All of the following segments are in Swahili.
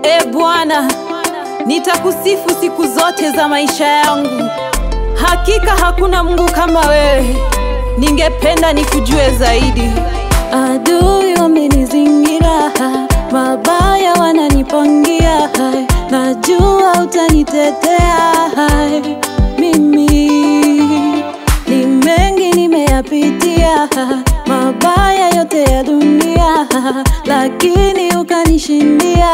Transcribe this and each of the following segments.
E Bwana, nitakusifu siku zote za maisha yangu. Hakika hakuna Mungu kama wewe, ningependa nikujue zaidi. Adui wamenizingira, mabaya wananipangia, najua utanitetea. Mimi ni mengi nimeyapitia, mabaya yote ya dunia, lakini ukanishindia.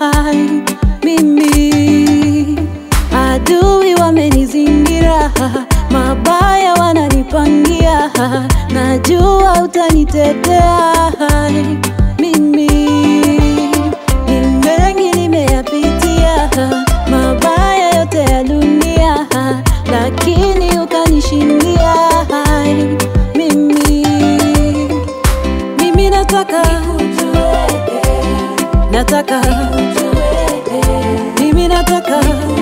Mimi adui wamenizingira, mabaya wananipangia, najua utanitetea. Mimi ni mengi nimeyapitia, mabaya yote ya dunia, lakini ukanishindia. Mimi mimi nataka nataka mimi nataka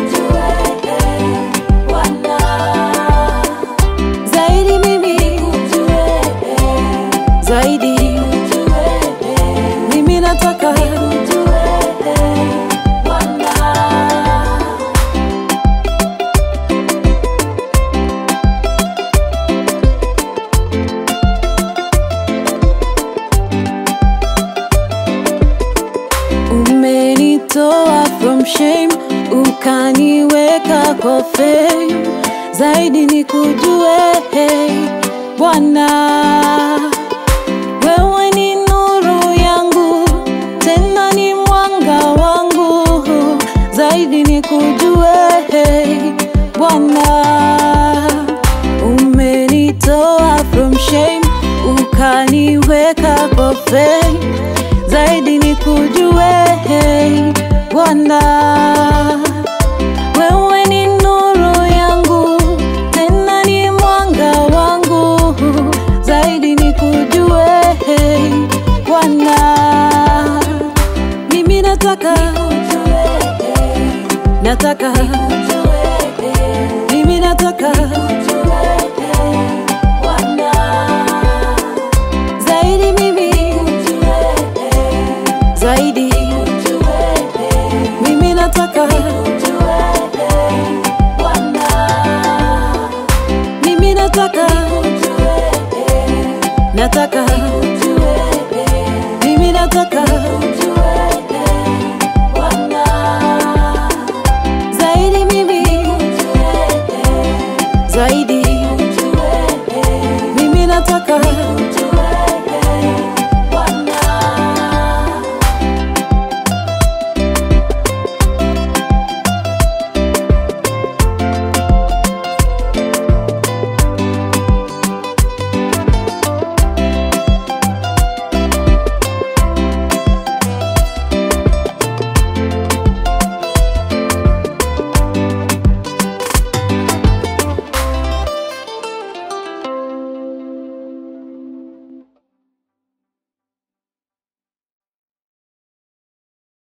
zaidi mimi zaidi mimi nataka umenitoa from shame ukaniweka kwa fame zaidi nikujue hey, Bwana wewe ni nuru yangu tena ni mwanga wangu zaidi nikujue hey, Bwana umenitoa from shame ukaniweka kwa fame zaidi nikujue hey, Bwana wewe ni nuru yangu tena ni mwanga wangu zaidi nikujue hey, Bwana mimi nataka nataka mimi nataka zaidi mimi zaidi mimi nataka mimi nataka nataka mimi nataka